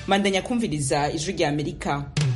mandanya kumviriza ijwi rya amerika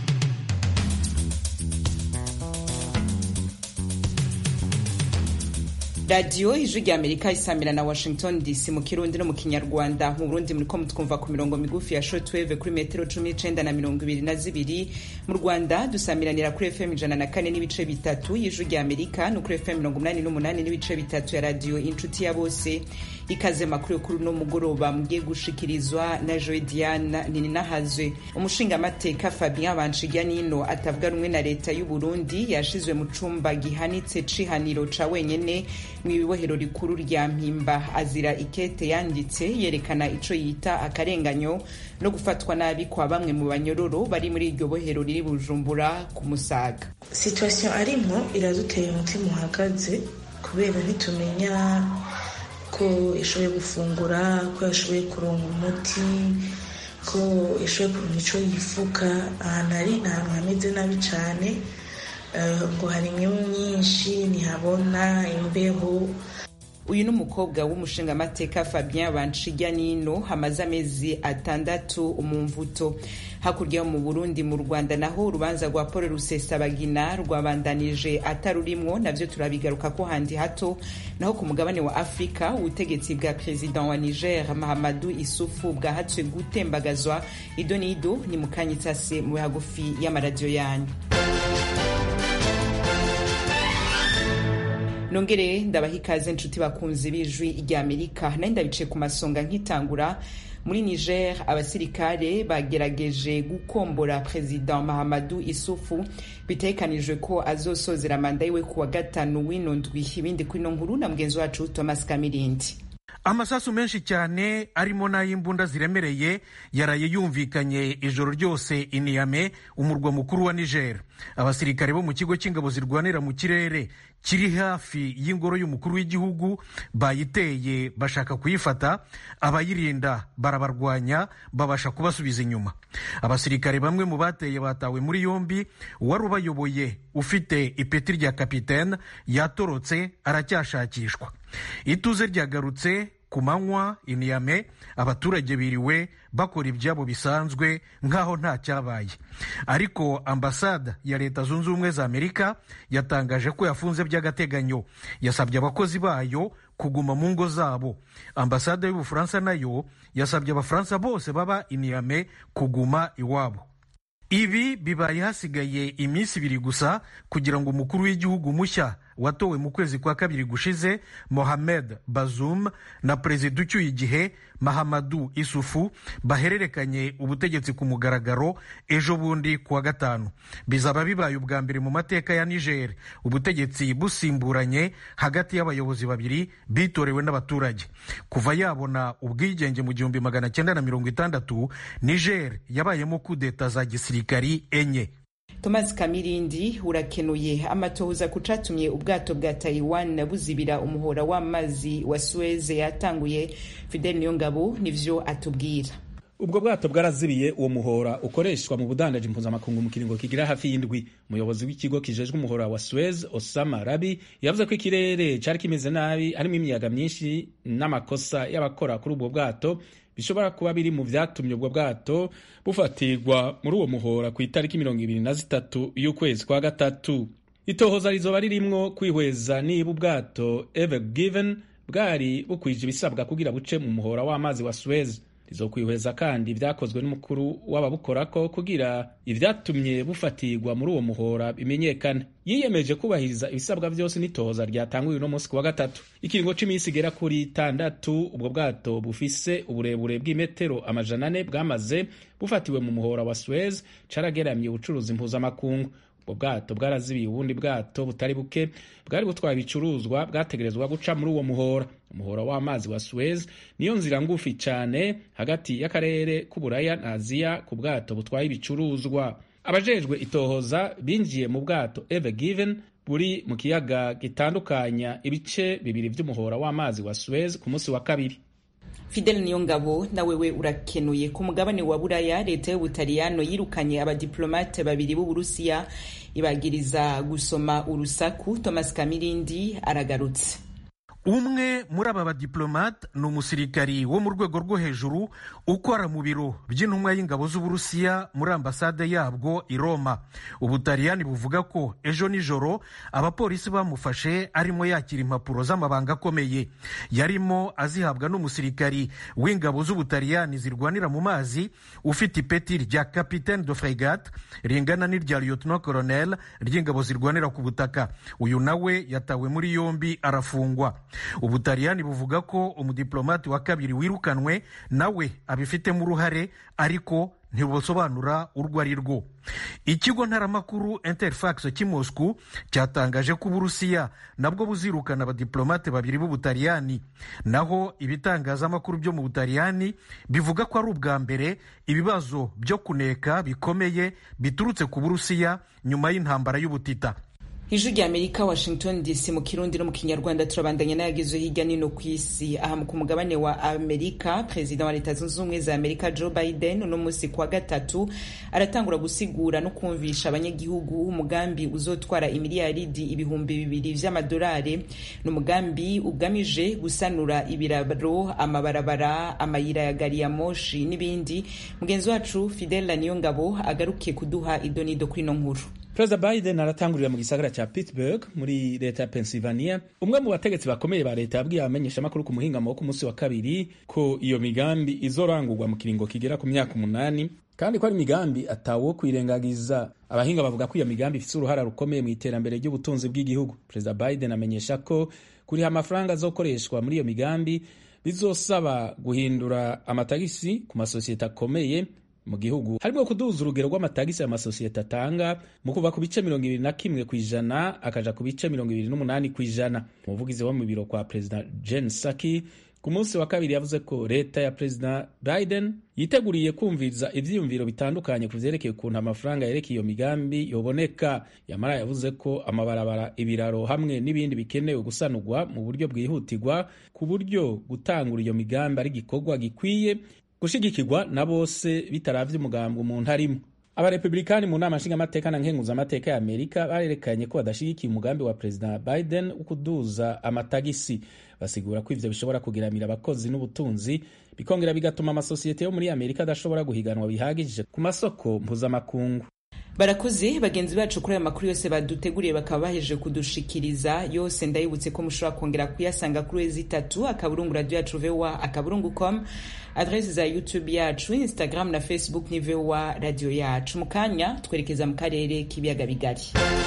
radiyo ijwi rya amerika isamira na washington dc mu kirundi no mu kinyarwanda mu burundi muriko mutwumva ku mirongo migufi ya shortwave kuri metero cumi n'icenda na mirongo ibiri na zibiri mu rwanda dusamiranira kuri fm ijana na kane n'ibice bitatu y'ijwi rya amerika no kuri fm mirongo umunani n'umunani n'ibice bitatu ya radiyo inshuti ya bose ikaze makuru yo kuri uno mugoroba mugiye gushikirizwa na joe diana nininahazwe umushingamateka fabien banshiryanino atavuga rumwe na leta y'u burundi yashizwe mu cumba gihanitse c'ihaniro ca wenyene mw'ibohero rikuru rya mpimba azira ikete yanditse yerekana ico yita akarenganyo no gufatwa nabi kwa bamwe mu banyororo bari muri iryo bohero riri bujumbura ku musaga situation arimwo iraduteye umutima uhagaze kubera ntitumenya ko yashoboye gufungura ko yashoboye kuronga umuti ko yashoboye kuronga ico yifuka ahantu ari ni ahantu hameze nabi cane ngo hari imyemu myinshi ntihabona imbeho uyu ni umukobwa w'umushingamateka fabien banshiryanino hamaze amezi atandatu mu mvuto hakurya yo mu burundi mu rwanda naho urubanza rwa paul rusesabagina rwabandanije atarurimwo navyo turabigaruka ko handi hato naho ku mugabane wa afurika ubutegetsi bwa perezida wa niger mahamadu isufu bwahatswe gutembagazwa ido n'ido ni mukanyitase mu hagufi y'amaradiyo yanyu nongere ndabaha ikaze nshuti bakunzi b'ijwi rya amerika nayo ndabice ku masonga nkitangura muri niger abasirikare bagerageje gukombora perezida mahamadu isufu bitegekanijwe ko azosozera manda yiwe ku wa gatanu w'ino ndwi ibindi kuri ino nkuru na mugenzi wacu thomas kamirindi amasasu menshi cyane arimo n'ay'imbunda ziremereye yaraye yumvikanye ijoro ryose iniyame umurwa mukuru wa niger abasirikare bo mu kigo cy'ingabo zirwanira mu kirere kiri hafi y'ingoro y'umukuru w'igihugu bayiteye bashaka kuyifata abayirinda barabarwanya babasha kubasubiza inyuma abasirikare bamwe mu bateye batawe muri yombi uwari ubayoboye ufite ipeti rya kapitene yatorotse aracyashakishwa ituze ryagarutse ku manywa iniyame abaturage biriwe bakora ibyabo bisanzwe nk'aho nta cyabaye ariko ambasade ya leta zunze ubumwe za amerika yatangaje ko yafunze by'agateganyo yasabye abakozi bayo kuguma mu ngo zabo ambasade y'ubufaransa nayo yasabye abafaransa bose baba iniyame kuguma iwabo ibi bibaye hasigaye iminsi ibiri gusa kugira ngo umukuru w'igihugu mushya watowe mu kwezi kwa kabiri gushize mohamed bazum na perezida ucyuye igihe mahamadu isufu bahererekanye ubutegetsi ku mugaragaro ejo bundi kuwa gatanu bizaba bibaye ubwa mbere mu mateka ya niger ubutegetsi busimburanye hagati y'abayobozi babiri bitorewe n'abaturage kuva yabona ubwigenge mu gihumbi magana cyenda na mirongo itandatu niger yabayemo kudeta za gisirikari enye thomas kamirindi urakenuye amatohoza ku catumye ubwato bwa taiwan buzibira umuhora w'amazi wa suez yatanguye fidel niyongabo nivyo atubwira ubwo bwato bwarazibiye uwo muhora ukoreshwa mu budandaji mpuzamakungu mu kiringo kigira hafi y'indwi umuyobozi w'ikigo kijejwe umuhora wa suez osama rabi yavuze ko ikirere cari kimeze nabi harimo imiyaga myinshi n'amakosa y'abakora kuri ubwo bwato bishobora kuba biri mu vyatumye ubwo bwato bufatirwa muri uwo muhora ku itariki mirongo ibiri na zitatu y'ukwezi kwa gatatu itohoza rizoba ririmwo kwihweza niba ubwato ever given bwari bukwije ibisabwa kugira buce mu muhora w'amazi wa suez rizokwihweza kandi ibyakozwe n'umukuru w'ababukorako kugira ivyatumye bufatirwa muri uwo muhora bimenyekane yiyemeje kubahiriza ibisabwa vyose n'itohoza ryatanguye uno munsi ku wa gatatu ikiringo c'iminsi igera kuri itandatu ubwo bwato bufise uburebure bw'imetero amajana ane bwamaze bufatiwe mu muhora wa suez carageramye ubucuruzi mpuzamakungu ubwo bwato bwarazibiye ubundi bwato butari buke bwari butwaye ibicuruzwa bwategerezwa guca muri uwo muhora umuhora w'amazi wa suez niyo nzira ngufi cyane hagati y'akarere k'uburaya na aziya ku bwato butwaye ibicuruzwa abajejwe itohoza binjiye mu bwato ever given buri mu kiyaga gitandukanya ibice bibiri by'umuhora w'amazi wa suez ku munsi wa kabiri fidel niyongabo nawewe urakenuye ku mugabane wa buraya leta y'ubutaliyano yirukanye abadiplomate babiri b'uburusiya ibagiriza gusoma urusaku thomas kamirindi aragarutse umwe muri aba badiplomate ni umusirikari wo mu rwego rwo hejuru ukora mu biro by'intumwa y'ingabo z'uburusiya muri ambasade yabwo i roma ubutaliyani buvuga ko ejo nijoro abapolisi bamufashe arimo yakira impapuro z'amabanga akomeye yarimo azihabwa n'umusirikari w'ingabo z'ubutaliyani zirwanira mu mazi ufite ipeti rya capitaine de fregate ringana n'irya lieutenant colonel ry'ingabo zirwanira ku butaka uyu nawe yatawe muri yombi arafungwa ubutaliyani buvuga ko umudiplomati wa kabiri wirukanwe nawe abifitemo uruhare ariko ntibusobanura urwo ari rwo ikigo ntaramakuru interfax cy'i moscou cyatangaje ko uburusiya nabwo buzirukana abadiplomate babiri b'ubutaliyani naho ibitangazamakuru byo mu butaliyani bivuga ko ari ubwa mbere ibibazo byo kuneka bikomeye biturutse ku burusiya nyuma y'intambara y'ubutita ijwi rya amerika washington dc mu kirundi no mu kinyarwanda turabandanya n'ayagezwe hirya no ku isi aha ku mugabane wa amerika perezida wa leta zunze ubumwe za amerika joe biden uno munsi kuwa gatatu aratangura gusigura no kumvisha abanyagihugu umugambi uzotwara imiliyaridi ibihumbi bibiri vy'amadolari ni umugambi ugamije gusanura ibiraro amabarabara amayira ya gari ya moshi n'ibindi mugenzi wacu fidel niyongabo agarukiye kuduha idonido kuri ino nkuru perezida biden aratangurira mu gisagara cya pittsburgh muri leta ya pennsylvania umwe mu bategetsi bakomeye ba leta yabwiye abamenyeshamakuru ku muhingamo wo ku munsi wa kabiri ko iyo migambi izorangurwa mu kiringo kigera ku myaka umunani kandi ko ari imigambi atawo kwirengagiza abahinga bavuga ko iyo migambi ifite uruhara rukomeye mu iterambere ry'ubutunzi bw'igihugu perezida biden amenyesha ko kuriha amafaranga azokoreshwa muri iyo migambi bizosaba guhindura amatagisi ku masosiyete akomeye mu gihugu harimo kuduza urugero rw'amatagisi amasosiyete atanga mu kuva ku bice mirongo ibiri na kimwe ku ijana akaja ku bice mirongo ibiri n'umunani ku ijana umuvugizi wo mu biro kwa perezida jen saki ku munsi wa kabiri yavuze ko leta ya perezida biden yiteguriye kumviriza ivyiyumviro bitandukanye ku vyerekeye ukuntu amafaranga yerekeye iyo migambi yoboneka yamara yavuze ko amabarabara ibiraro hamwe n'ibindi bikenewe gusanurwa mu buryo bwihutirwa ku buryo gutangura iyo migambi ari igikorwa gikwiye gushigikirwa na bose bitaravye umugambi umuntu arimo abarepublikani mu nama nshingamateka na nkenguzamateka ya amerika barerekanye ko badashigikiye umugambi wa perezida biden wo kuduza amatagisi basigura ko ivyo bishobora kugiramira abakozi n'ubutunzi bikongera bigatuma amasosiyete yo muri amerika adashobora guhiganwa bihagije ku masoko mpuzamakungu barakoze bagenzi bacu kuri aya makuru yose baduteguriye bakaba bahejeje kudushikiriza yose ndayibutse ko mushobora kongera kuyasanga kuri wezi itatu akaburungu radio yacu voa akaburungu com adresi za youtube yacu instagram na facebook ni voa radio yacu mu kanya twerekeza mu karere k'ibiyaga bigari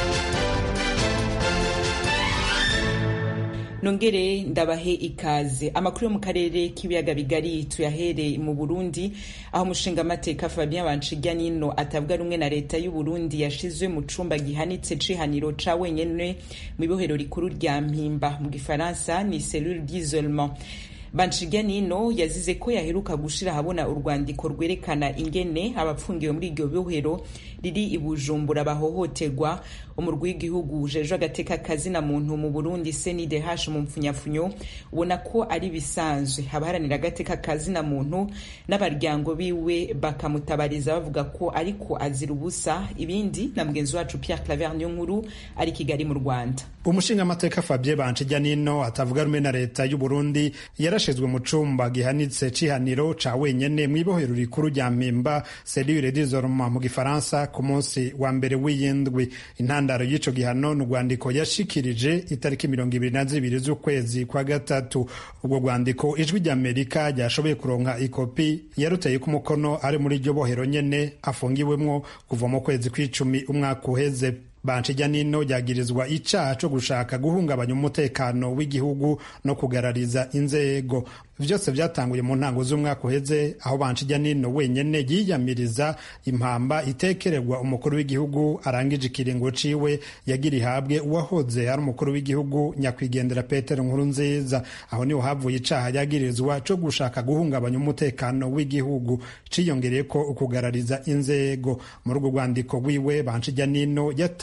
nongere ndabahe ikaze amakuru yo mu karere k'ibiyaga bigari tuyahere mu burundi aho umushinga amateka fabien banshirya nino atavuga rumwe na leta y'u burundi yashizwe mu cumba gihanitse cihaniro ca wenyene mu ibohero rikuru rya mpimba mu gifaransa ni cellule d'isolement banshirya nino yazize ko yaheruka gushira ahabona urwandiko rwerekana ingene abapfungiwe muri iryo bohero riri i bujumbura bahohoterwa umurwi w'igihugu ujejwe agateka kazina muntu mu burundi cndh mu mpfunyafunyo ubona ko ari bisanzwe abaharanira agateka kazina muntu n'abaryango biwe bakamutabariza bavuga ko ariko azira ubusa ibindi na mugenzi wacu pierre claver niyo nkuru ari kigali mu rwanda umushingamateka fabien banshijya nino atavuga rumwe na leta y'u burundi yarashizwe mu cumba gihanitse cihaniro ca wenyene mw'ibohero rikuru rya mpimba selire d'isolement mu gifaransa ku munsi wa mbere w'iyindwi intandaro y'ico gihano ni urwandiko yashikirije itariki mirongo ibiri na zibiri z'ukwezi kwa gatatu ubwo rwandiko ijwi ry'amerika ryashoboye kuronka ikopi yaruteye ku mukono ari muri iryo bohero nyene afungiwemwo kuva mu kwezi kw'icumi umwaka uheze banshijya nino ryagirizwa icaha co gushaka guhungabanya umutekano w'igihugu no kugarariza inzego vyose vyatanguye mu ntango z'umwaka uheze aho banshijya nino wenyene yiyamiriza impamba itekererwa umukuru w'igihugu arangije ikiringo ciwe yagira ihabwe uwahoze ari umukuru w'igihugu nyakwigendera petero nkuru nziza aho niho havuye icaha yagirizwa co gushaka guhungabanya umutekano w'igihugu ciyongereye ko ukugarariza inzego muri urwo rwandiko rwiwe banshijya nino yata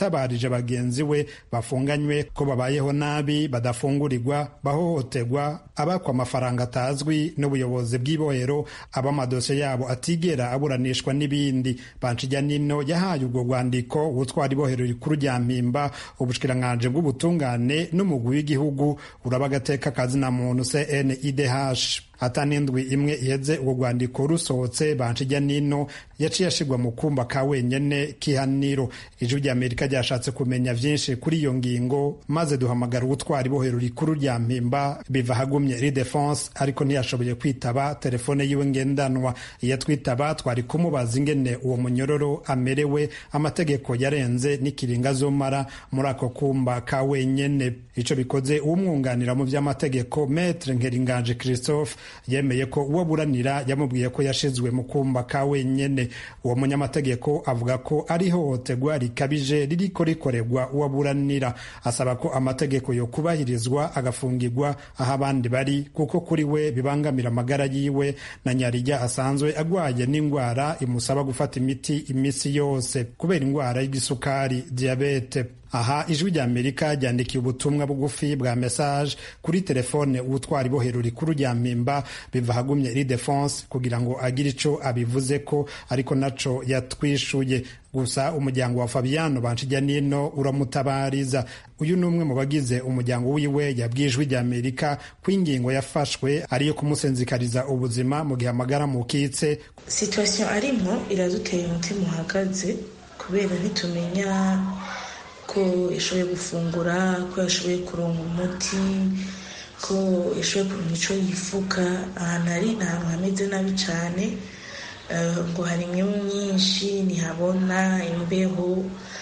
yatabarije bagenzi we bafunganywe ko babayeho nabi badafungurirwa bahohoterwa abakwa amafaranga atazwi n'ubuyobozi bw'ibohero abamadosiye yabo atigera aburanishwa n'ibindi banshijya nino yahaye ubwo rwandiko ubutwara ibohero rikuru rya mpimba ubushikiranganji bw'ubutungane n'umugwi w'igihugu uraba agateka kazina muntu cnidh atanindwi imwe iheze urwo rwandiko rusohotse banshijya nino yaciye ashirwa mu kumba ka wenyene k'ihaniro ijwi rya amerika ryashatse kumenya vyinshi kuri iyo ngingo maze duhamagara ubutwara ibohero rikuru rya mpimba biva hagumye ridefense ariko ntiyashoboye kwitaba telefone yiwe ngendanwa iyo twitaba twari kumubaza ingene uwo munyororo amerewe amategeko yarenze n'ikiringa azomara muri ako kumba ka wenyene ico bikoze uwumwunganira mu vy'amategeko metre nkeringanje christophe yemeye ko uwo buranira yamubwiye ko yashizwe mu kumba ka wenyene uwo munyamategeko avuga ko ari ihohoterwa rikabije ririko rikorerwa uwo buranira asaba ko amategeko yo kubahirizwa agafungirwa aho abandi bari kuko kuri we bibangamira amagara yiwe na nyarijya asanzwe agwaye n'indwara imusaba gufata imiti imisi yose kubera indwara y'igisukari diyabete aha ijwi rya amerika ryandikiye ubutumwa bugufi bwa message kuri telefone ubutwara ibohero rikuru rya mpimba biva hagumye iri defense kugira ngo agire ico abivuze ko ariko naco yatwishuye gusa umuryango wa fabiano banshijya nino uramutabariza uyu ni umwe mu bagize umuryango wiwe yabwiye ijwi rya amerika ko ingingo yafashwe ariyo kumusenzikariza ubuzima mu gihe amagara mukitse situwasiyo arimo iraduteye umutima uhagaze kubera ntitumenya ko yashoboye gufungura ko yashoboye kuronka umuti ko yashoboye kuronka icyo yifuka ahantu ari ni ahantu hameze nabi cyane ngo hari imyemu myinshi ntihabona imbeho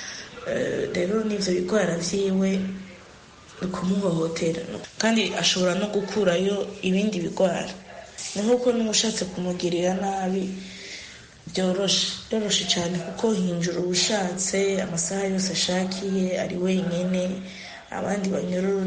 rero n'ibyo bigwara byiwe ni ukumuhohotera kandi ashobora no gukurayo ibindi bigwara ni nk'uko n'ushatse kumugirira nabi byoroshe byoroshe cyane kuko hinjura ubushatse amasaha yose ashakiye ari wenyine abandi banyororo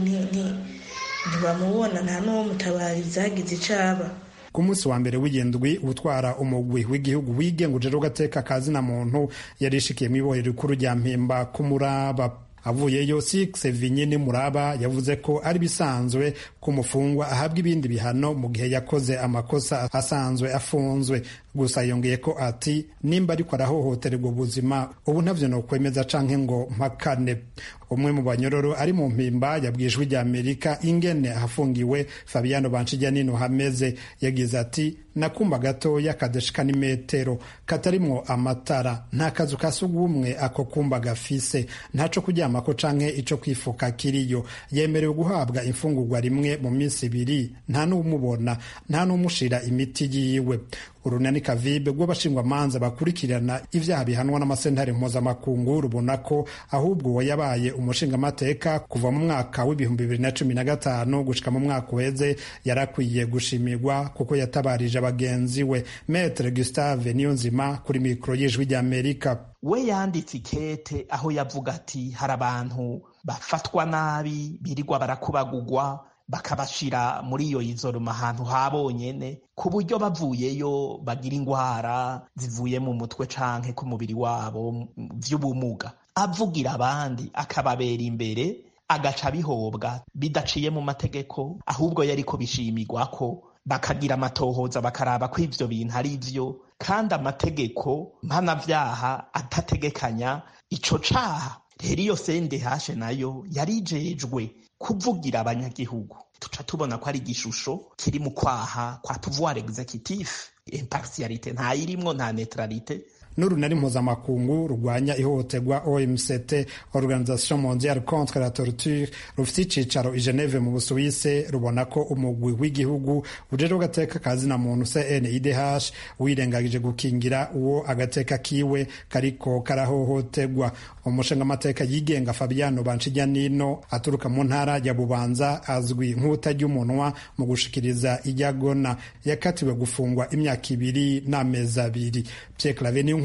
ntibamubona nta n'uwo mutabariza hagize icaba ku munsi wa mbere w'indwi utwara umugwi w'igihugu wigenga ujejwe gateka kazina muntu yarishikiye mu ibohero rikuru rya mpimba kumuraba avuyeyo six vinyini muraba yavuze ko ari bisanzwe ko umufungwa ahabwa ibindi bihano mu gihe yakoze amakosa asanzwe afunzwe gusa yongeye ko ati nimba ariko arahohotererwa ubuzima ubu ntavyo nokwemeza canke ngo mpakane umwe mu banyororo ari mu mpimba yabwiye ijwi rya amerika ingene ahafungiwe fabiano banshijya nino hameze yagize ati nakumba gatoya kadashika n'imetero katarimwo amatara nta kazu ka sugumwe ako kumba gafise ntaco kuryamako canke ico kwifuka kiriyo yemerewe guhabwa imfungurwa rimwe mu minsi ibiri nta n'umubona nta n'umushira imiti yiwe urunani kavibe rw'abashingwamanza bakurikirana ibyaha bihanwa n'amasentare mpuzamakungu rubona ko ahubwo uwo yabaye umushingamateka kuva mu mwaka w'ibihumbi bibiri na cumi na gatanu gushika mu mwaka uheze yarakwiye gushimirwa kuko yatabarije bagenzi we metre gustave niyonzima kuri mikoro y'ijwi ry'amerika we yanditse ikete aho yavuga ati hari abantu bafatwa nabi birirwa barakubagugwa bakabashira muri iyo izoroma ahantu habonyene ku buryo bavuyeyo bagira indwara zivuye mu mutwe canke ku mubiri wabo vy'ubumuga avugira abandi akababera imbere agaca bihobwa bidaciye mu mategeko ahubwo yariko bishimirwa ko bakagira amatohoza bakaraba ko ivyo bintu ari vyo kandi amategeko mpanavyaha atategekanya ico caha rero iyo sendehashe nayo yarijejwe kuvugira abanyagihugu tuca tubona ko ari igishusho kiri mu kwaha kwa pouvoir executif impartialite ntayirimwo nta neutralite n'urunari mpuzamakungu rurwanya ihohoterwa omct organisation mondiale contre la torture rufite icicaro i geneve mu busuwise rubona ko umugwi w'igihugu ujejwe agateka kazina muntu cnidh wirengagije gukingira uwo agateka kiwe kariko karahohoterwa umushingamateka yigenga fabiano banshijya nino aturuka mu ntara ya bubanza azwi nk'utajya umunwa mu gushikiriza ijyagona yakatiwe gufungwa imyaka ibiri n'amezi abiri pierre clave niyo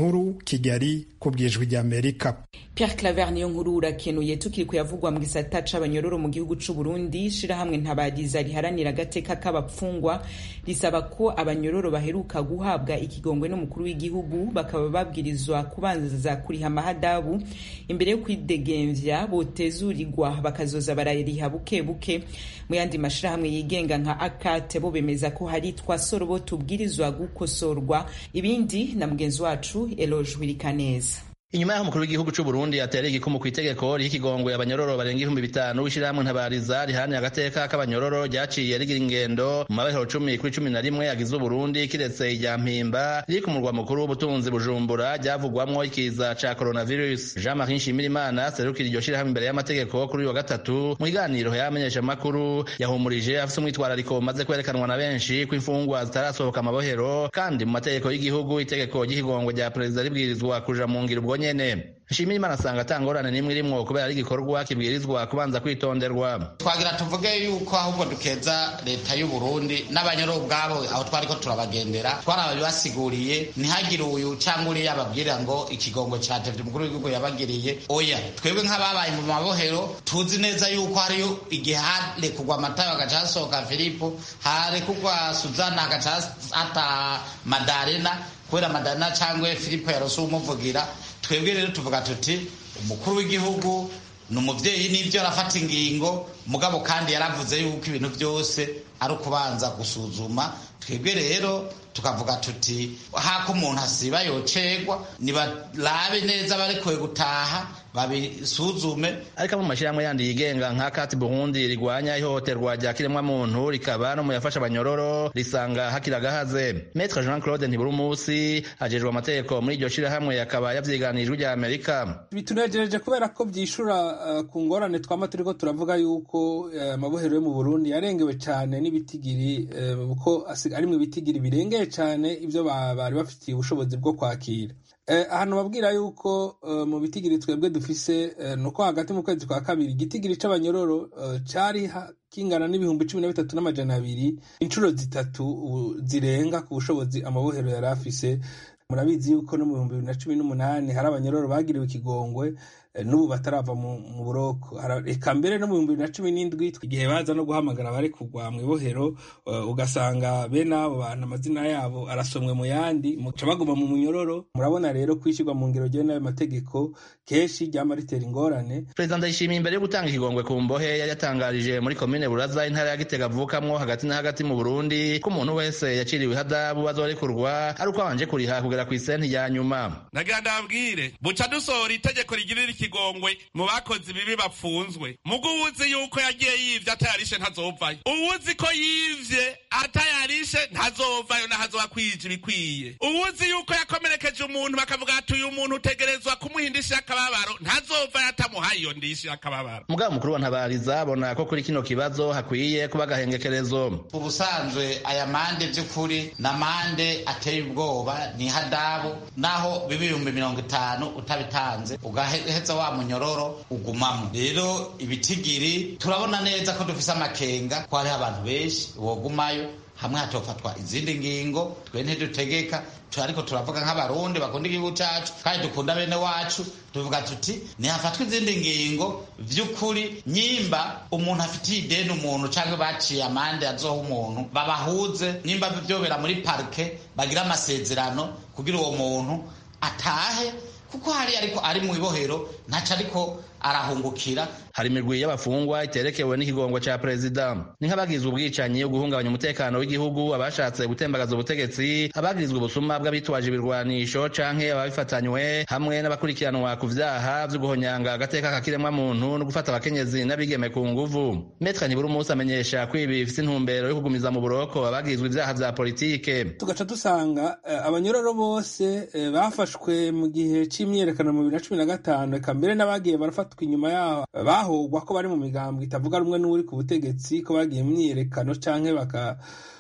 nkuru kigali ku bwijwi ry'amerika Pierre Claver niyo nkuru urakenuye tukiri kuyavugwa mu gisata c'abanyororo mu gihugu c'u Burundi shirahamwe ntabadiza riharanira agateka k'abapfungwa risaba ko abanyororo baheruka guhabwa ikigongwe n'umukuru w'igihugu bakaba babwirizwa kubanza kuriha amahadabu imbere yo kwidegemvya botezurirwa bakazoza barariha buke buke mu yandi mashirahamwe yigenga nka akate bo bemeza ko hari twasoro bo tubwirizwa gukosorwa ibindi na mugenzi wacu Eloge Wirikaneza inyuma y'aho umukuru w'igihugu c'u Burundi yatereye igikumu ku itegeko riha ikigongwe abanyororo barenga ibihumbi bitanu w'ishirahamwe ntabariza rihanira agateka k'abanyororo ryaciye rigira ingendo mu mabehero cumi kuri cumi na rimwe yagize uburundi kiretse irya mpimba riri ku murwa mukuru w'ubutunzi bujumbura ryavugwamwo ikiza ca coronavirus jean marie nshimirimana serukira iryo shirahamwe imbere y'amategeko kuri uyu wa gatatu mu kiganiro yamenyesha amakuru yahumurije afise umwitwarariko umaze kwerekanwa na benshi ko imfungwa zitarasohoka amabohero kandi mu mategeko y'igihugu itegeko ry'ikigongwe rya perezida ribwirizwa kuja mu ngiro ubwo nyene nshimira imana asanga atangorane n'imwe irimwo kubera ari igikorwa kibwirizwa kubanza kwitonderwa twagira tuvuge yuko ahubwo dukeza leta y'u Burundi n'abanyoro ubwabo aho twariko turabagendera twarababibasiguriye ntihagire uyu cyangwa uriya ababwira ngo ikigongo catevye umukuru w'igihugu yabagiriye oya twebwe nk'ababaye mu mabohero tuzi neza yuko hariyo igihe harekugwa amatayo hagaca hasohoka filipo harekugwa suzana hagaca hata madarena kubera madarena cyangwa filipo yarose umuvugira twebwe rero tuvuga tuti umukuru w'igihugu ni umubyeyi n'ibyo arafata ingingo mugabo kandi yaravuze yuko ibintu byose ari ukubanza gusuzuma twebwe rero tukavuga tuti hako umuntu asiba yocegwa nibarabe neza barekuwe gutaha babisuzume ariko mu mashyirahamwe yandi yigenga nka kati burundi rigwanya ihohoterwa rya kiremwamuntu rikaba no mu yafasha abanyororo risanga hakiri agahaze metre jean claude ntiburumusi ajejwe amategeko muri iryo shirahamwe akaba yavyiganijwe rya amerika bitunejereje kubera ko vyishura uh, ku ngorane twama turiko turavuga yuko amabohero uh, yo mu burundi yarengewe cane n'ibitigiri kuko uh, arimwo ibitigiri birengeye cane ivyo bari bafitiye ubushobozi bwo kwakira ahantu babwira yuko mu bitigiri twebwe dufise nuko hagati mu kwezi kwa kabiri igitigiri c'abanyororo cari kingana n'ibihumbi cumi na bitatu n'amajana abiri inshuro zitatu zirenga ku bushobozi amabohero yari afise murabizi yuko no mu bihumbi bibiri na cumi n'umunani hari abanyororo bagiriwe ikigongwe n'ubu batarava mu buroko reka mbere no mu bihumbi bibiri na cumi n'indwi igihe baza no guhamagara abari kugwa mu ibohero ugasanga bene abo bantu amazina yabo arasomwe mu yandi muca baguma mu munyororo murabona rero kwishyirwa mu ngero ryewe n'ayo mategeko kenshi ryama ritera ingorane perezida ndayishimiye imbere yo gutanga ikigongwe ku mbohe yari yatangarije muri komine buraza intara ya gitega avukamwo hagati na hagati mu burundi ko umuntu wese yaciriwe ihadabu azorekurwa ari uko abanje kuriha kugera ku isenti ya nyuma nagira ndabwire buca dusohora itegeko rigirira ikigongwe mu bakozi bibi bapfunzwe mugo uwuzi yuko yagiye yivye atayarishe ntazovayo uwuzi ko yivye atayarishe ntazovayo nahazoba kwija ibikwiye uwuzi yuko yakomerekeje umuntu bakavuga ati uyu muntu utegerezwa kumuha indishyi y'akababaro ntazovayo atamuhaye iyo ndishyi y'akababaro mugabo mukuru wa ntabariza abona ko kuri kino kibazo hakwiye kuba agahengekerezo ubusanzwe aya mande vy'ukuri na mande ateye ubwoba ni hadabu naho biba ibihumbi mirongo itanu utabitanze ugaheza wa munyororo ugumamo rero ibitigiri turabona neza ko dufise amakenga ko hariho abantu benshi wogumayo hamwe hatofatwa izindi ngingo twe ntidutegeka ariko turavuga nk'abarundi bakunda igihugu cacu kandi dukunda bene wacu tuvuga tuti nihafatwa izindi ngingo vy'ukuri nyimba umuntu afitiye ideni umuntu canke baciye amande azoha umuntu babahuze nyimba vyobera muri parike bagira amasezerano kugira uwo muntu atahe kuko hari ariko ari mu ibohero ntaco ariko arahungukira hari imirwi y'abafungwa iterekewe n'ikigongo ca perezida ni nk'abagirizwa ubwicanyi uguhungabanya umutekano w'igihugu abashatse gutembagaza ubutegetsi abagirizwa ubusuma bw'abitwaje ibirwanisho canke ababifatanywe hamwe n'abakurikiranwa ku vyaha vyo guhonyanga agateka kakiremwa muntu no gufata abakenyezi n'abigeme ku nguvu metre nibura umunsi amenyesha ko ibi bifise intumbero yo kugumiza mu buroko abagirizwa ivyaha vya politike tugaca dusanga uh, abanyororo bose uh, bafashwe mu gihe c'imyiyerekano mu bibiri na cumi na gatanu eka mbere n'abagiye barafata inyuma yaho bahogwa ko bari mu migambwe itavuga rumwe n'uri ku butegetsi ko bagiye mu myiyerekano canke baka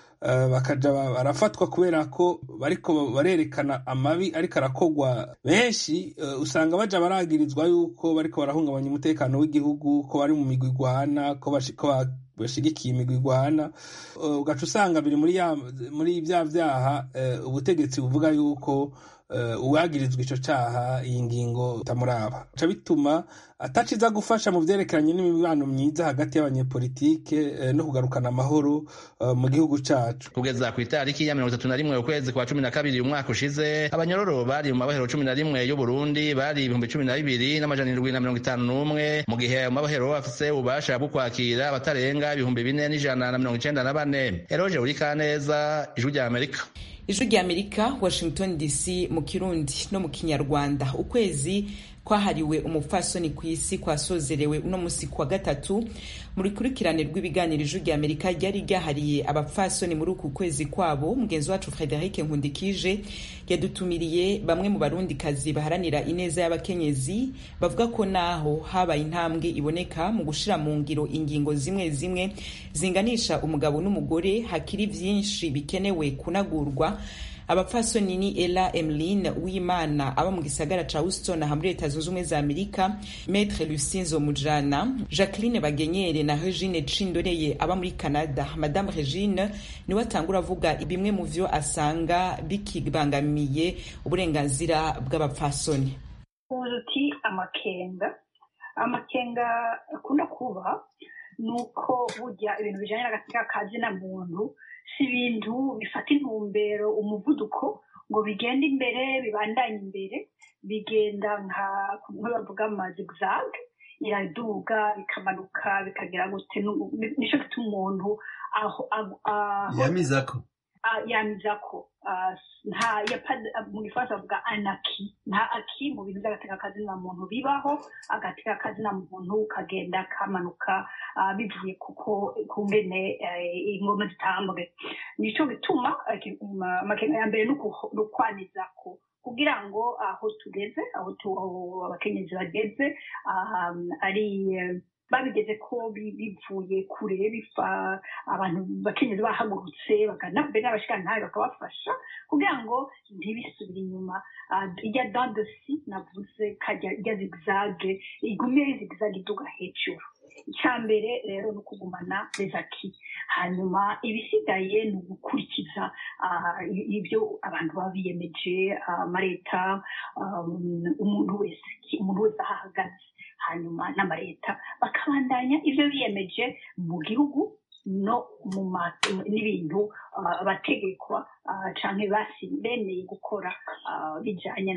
bakaja barafatwa kubera ko bariko barerekana amabi ariko arakogwa benshi usanga baja baragirizwa yuko bariko barahungabanya umutekano w'igihugu ko bari mu migwi igwana ko bashigikiye imigwi igwana ugaca usanga biri muri bya vyaha ubutegetsi buvuga yuko uwagirizwa ico caha iyi ngingo itamuraba ca bituma ataciza gufasha mu vyerekeranye n'imibano myiza hagati y'abanyepolitike no kugarukana amahoro mu gihugu cacu kugeza ku itariki ya mirongo itatu na rimwe ukwezi kwa cumi na kabiri umwaka ushize abanyororo bari mu mabohero cumi na rimwe y'uburundi bari ibihumbi cumi na bibiri n'amajana indwi na mirongo itanu n'umwe mu gihe ayo mabohero afise ububasha bwo kwakira abatarenga ibihumbi bine n'ijana na mirongo icenda na bane eroje urikaneza ijwi rya amerika ijwi rya amerika washington dc mu kirundi no mu kinyarwanda ukwezi kwahariwe umupfasoni ku isi kwasozerewe uno musi kuwa gatatu mu rukurikirane rw'ibiganiro ijwi rya amerika ryari ryahariye abapfasoni muri uku kwezi kwabo mugenzi wacu frederic nkundikije yadutumiriye bamwe mu barundikazi baharanira ineza y'abakenyezi bavuga ko naho habaye intambwe iboneka mu gushira mu ngiro ingingo zimwe zimwe zinganisha umugabo n'umugore hakiri vyinshi bikenewe kunagurwa abapfasoni ni ela emeline wimana aba mu gisagara ca houston aha muri leta zunze ubumwe za amerika metre lucinzo mujana jacqueline bagenyere na regine cindoreye aba muri canada madame regine niwe atangura avuga bimwe mu vyo asanga bikibangamiye uburenganzira bw'abapfasoni uti amakenga amakenga akunda kuba ni uko burya ibintu bijanye n'agatsika kazi na muntu si ibintu bifata intumbero umuvuduko ngo bigende imbere bibandanye imbere bigenda nka kumwe bavuga amazigzag iraduga bikamanuka bikagira gute nico gituma umuntu aho yamizako yamizako nta mu gifaransa bavuga anaki nta aki mu bintu by'agatekakazi na muntu bibaho agatekakazi na muntu kagenda kamanuka bivuye kuko ku ngene ingoma zitambwe nico gituma amakenga ya mbere ni ukwanizako kugira ngo aho tugeze aho abakenyezi bageze ari babigeze ko bivuye kure bifa abantu bakenyezi bahagurutse bagana mbere n'abashikantahe bakabafasha kugira ngo ntibisubire inyuma ijya dandosi navuze kajya ijya zigzage igume zigzage iduga hejuru icya mbere rero ni ukugumana rezaki hanyuma ibisigaye ni ugukurikiza ibyo abantu baba biyemeje amaleta umuntu wese umuntu wese aho ahagaze hanyuma n'amaleta bakabandanya ibyo biyemeje mu gihugu no mu n'ibintu abategekwa cyangwa bemeye gukora bijyanye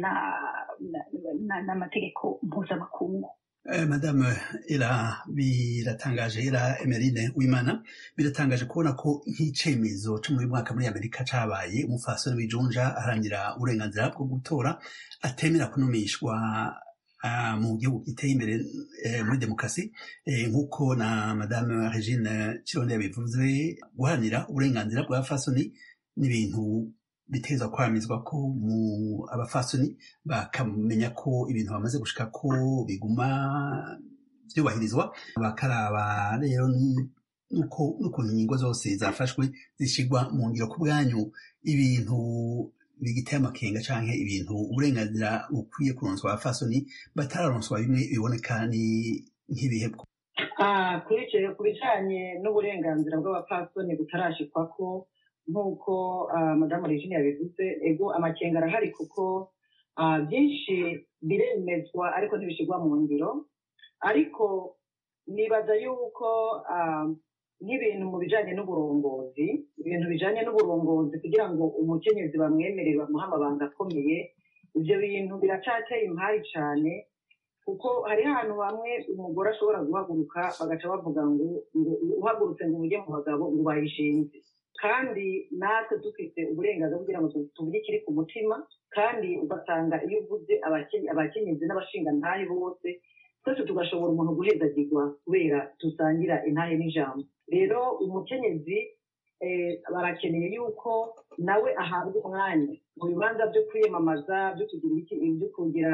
n'amategeko mpuzamakungu madame era biratangaje era emerine wimana biratangaje kubona ko nk'icemezo cyo muri mwaka muri amerika cabaye umufasoni w'ijunja aharanira uburenganzira bwo gutora atemera kunumishwa mu gihugu giteye imbere muri demokarasi nk'uko na madame regine kironde yabivuze guharanira uburenganzira bwa fasoni n'ibintu biteza kwamizwa ko mu abafasoni bakamenya ko ibintu bamaze gushika ko biguma byubahirizwa bakaraba rero n'ukuntu ingingo zose zafashwe zishyirwa mu ngiro ku bwanyu ibintu bigiteye amakenga canke ibintu uburenganzira bukwiye kuronswa abafasoni batararonswa bimwe biboneka ni nk'ibihebwo ku bijanye n'uburenganzira bw'abapfasoni butarashikwako nk'uko madamu regine yabivuze ego amakenga arahari kuko byinshi biremezwa ariko ntibishyirwa mu ngiro ariko nibaza yuko nk'ibintu mu bijyanye n'uburongozi ibintu bijyanye n'uburongozi kugira ngo umukenyezi bamwemerere bamuhe amabanga akomeye ibyo bintu biracateye impari cyane kuko hariho ahantu hamwe umugore ashobora guhaguruka bagaca bavuga ngo uhagurutse ngo ujye mu bagabo ngo bayishinze kandi natwe dufite uburenganzira kugira ngo tuvuge ikiri ku mutima kandi ugasanga iyo uvuze abakenyezi n'abashingantahe bose twese tugashobora umuntu guhezagirwa kubera dusangira intahe n'ijambo rero umukenyezi barakeneye yuko nawe ahabwa umwanya mu bibanza byo kwiyamamaza byo kugira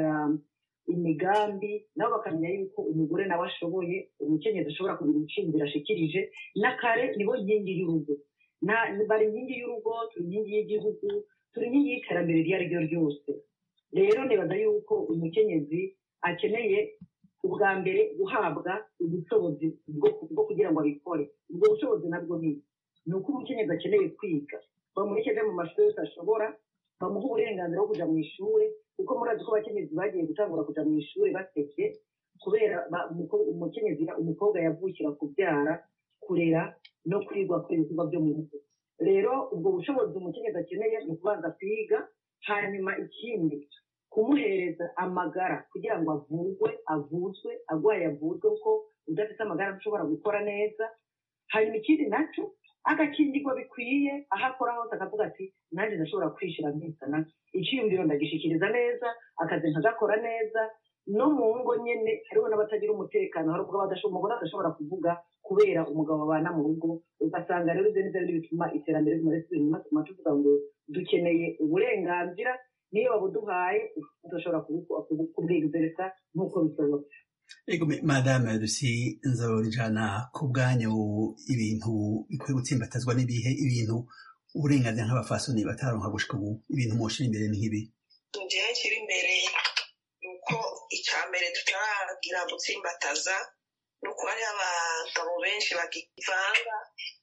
imigambi nabo bakamenya yuko umugore nawe ashoboye umukenyezi ashobora kugira ibiciro ashikirije n'akare nibo nkingi y'urugo bari inkingi y'urugo turi inkingi y'igihugu turi inkingi y'iterambere iryo ari ryo ryose rero nibaza yuko umukenyezi akeneye ubwa mbere guhabwa ubushobozi bwo kugira ngo abikore ubwo bushobozi nabwo ni ni uko umukenyezi akeneye kwiga bamureke mu mashuri yose ashobora bamuha uburenganzira bwo kuja mu ishuri kuko murazi ko abakenyezi bagiye gutangura kuja mu ishuri baseke kubera ba- umuko- umukenyezi umukobwa yavukira kubyara kurera no kwigwa kuri ibikorwa byo mu rugo rero ubwo bushobozi umukenyezi akeneye ni ukubanza kwiga hanyuma ikindi kumuhereza amagara kugira ngo avurwe avuzwe agwaye avuzwe kuko udafite amagara ntushobora gukora neza hanyuma ikindi nacyo agakingirwa bikwiye aho akora hose akavuga ati nanjye ndashobora kwishira nkisana icyiyumviro ndagishikiriza neza akazi nkagakora neza no mu ngo nyene hariho n'abatagira umutekano hari ubwo badasho- umugore adashobora kuvuga kubera umugabo babana mu rugo ugasanga rero ibyo nivyo biri bituma iterambere riguma risubira inyuma tuma tuvuga ngo dukeneye uburenganzira niyo babuduhaye tudashobora kubwigezereza nk'uko bisobanutse Ego me- madame Lucy nzorijana ku bwanyu ibintu bikwiye gutsimbatazwa n'ibihe ibintu uburenganzira nk'abafasoni bataronka gushika ubu ibintu mwoshira imbere ni nk'ibi igihe kiri imbere ni uko icya mbere tutaragira gutsimbataza ni uko hariho abagabo benshi bakivanga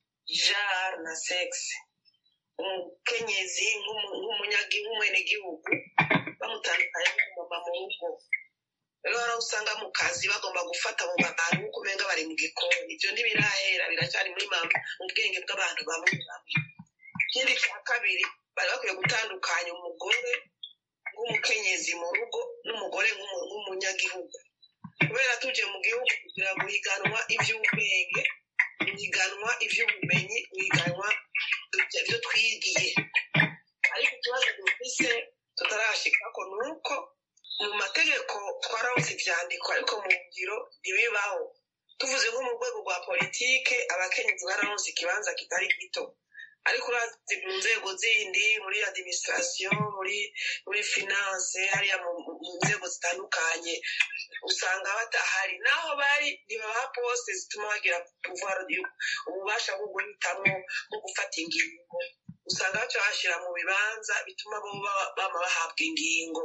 jare na segisi umukenyezi nk'umu- nk'umunyagi- nk'umwenegihugu bamutandukanya n'umumama mu rugo rero hari aho usanga mu kazi bagomba gufata mu bantu nk'uko umenga bari mu gikoni ibyo ntibirahera biracyari muri mama mu bwenge bw'abantu bamwe bamwe ikindi cya kabiri bari bakwiye gutandukanya umugore nk'umukenyezi mu rugo n'umugore nk'umu- nk'umunyagihugu kubera tuje mu gihugu kugira ngo higanwa iby'ubwenge higanwa iby'ubumenyi higanwa ibyo twigiye ariko ikibazo dufise tutarashikako ni uko mu mategeko twarabuze ivyandiko ariko mu ngiro ntibibaho tuvuze nko mu rwego rwa politike abakenyezi bararonse ikibanza kitari gito ariko urazi mu nzego zindi muri administration muri muri finance hariya mu mu nzego zitandukanye usanga batahari naho bari ntibabaha poste zituma bagira pouvoir du- ububasha bwo guhitamwo bwo gufata ingingo usanga baca bashyira mu bibanza bituma bo baba- bama bahabwa ingingo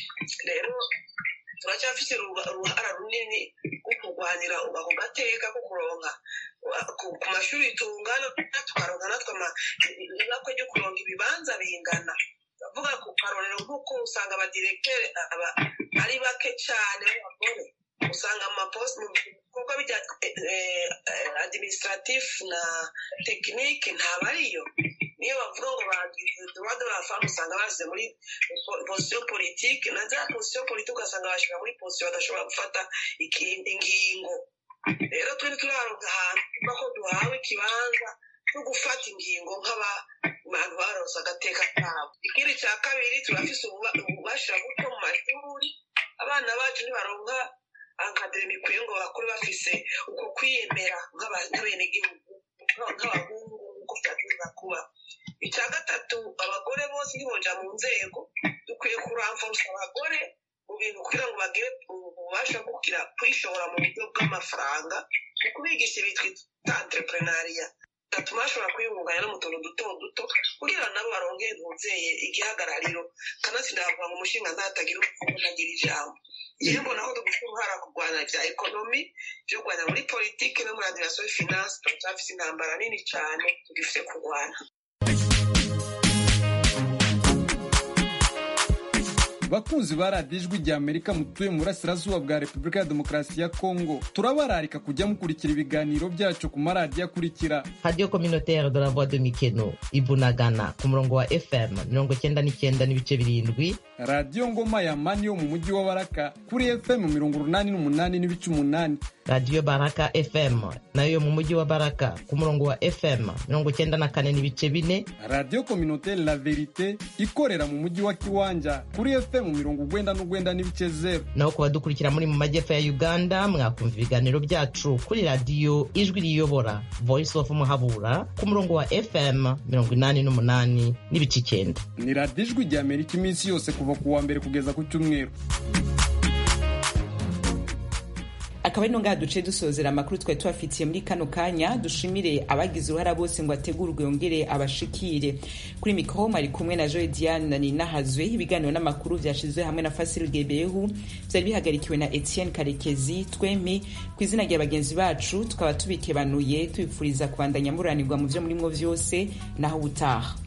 rero turacyafite uruba- uruhara runini rwo kurwanira ako gateka ko kuronka wa- ku ku mashuri tungana tukaronka natwe ama- ibakwe ryo kuronka ibibanza bingana ndavuga ku karorero nk'uko usanga abadirektere aba ari bake cyane b'abagore usanga amaposite mu bikorwa bya eh, eh, administratif na tekinike ntabariyo niyo bavuga ngo bagize droit de la femme usanga bashyize muri po- position politique na za position politique ugasanga bashyira muri position badashobora gufata iki- ingingo rero twe turaronka ahantu tuva ko duhawe ikibanza cyo gufata ingingo nk'abantu baronse agateka kabo ikindi cya kabiri turafise ububa- ububasha buto mu mashuri abana bacu ntibaronka ankademi ikwiye ngo bakure bafise uko kwiyemera nk'aba- nk'abenegihugu nk'abahungu nk'uko byagomba kuba icya gatatu abagore bose ntiboja mu nzego dukwiye kuramforsa abagore mu bintu kugira ngo bagire ububasha bwo kugira kwishora mu buryo bw'amafaranga mu kubigisha ibitwa entrepreneuria gatuma bashobora kwiyungunganya no mu tuntu duto duto kugira ngo nabo baronke ntuzeye igihagarariro kanatsinda bavuga ngo umushinga ntatagira ubukungu ntagira ijambo rero mbona ko dufite uruhara kurwana bya ekonomi byo kurwanya muri politiki no muri administration finance turacyafite intambara nini cyane tugifite kurwana bakunzi ba radiyo ijwi rya amerika mutuye mu burasirazuba bwa repubulika ya demokarasi ya kongo turabararika kujya mukurikira ibiganiro byacu ku maradiyo akurikira radio communautaire de la voix de mikeno ibunagana ku murongo wa fm mirongo cyenda n'icyenda n'ibice birindwi radiyo ngoma ya mani yo mu mujyi wa baraka kuri fm mirongo urunani n'umunani n'ibice umunani radio baraka fm nayo yo mu mujyi wa baraka ku murongo wa fm mirongo cyenda na kane n'ibice bine radiyo communautaire la verite ikorera mu mujyi wa kiwanja kuri fm mirongo ugwenda n'ugwenda n'ibice zeru naho ku badukurikira muri mu majyepfo ya uganda mwakumva ibiganiro byacu kuri radiyo ijwi riyobora voice of muhabura ku murongo wa fm mirongo inani n'umunani n'ibice icyenda ni radiyo ijwi rya amerika iminsi yose kuva ku wa mbere kugeza ku cyumweru akaba ari no ngaha duce dusozera amakuru twari tubafitiye muri kano kanya dushimire abagize uruhara bose ngo ategurwe yongere abashikire kuri mikoro ari kumwe na joy diane na nina hazwe ibiganiro n'amakuru byashyizwe hamwe na fasiri gebehu byari bihagarikiwe na etienne karekezi twemi ku izina rya bagenzi bacu tukaba tubikebanuye tubifuriza kubandanya muranirwa mu byo murimo byose naho ubutaha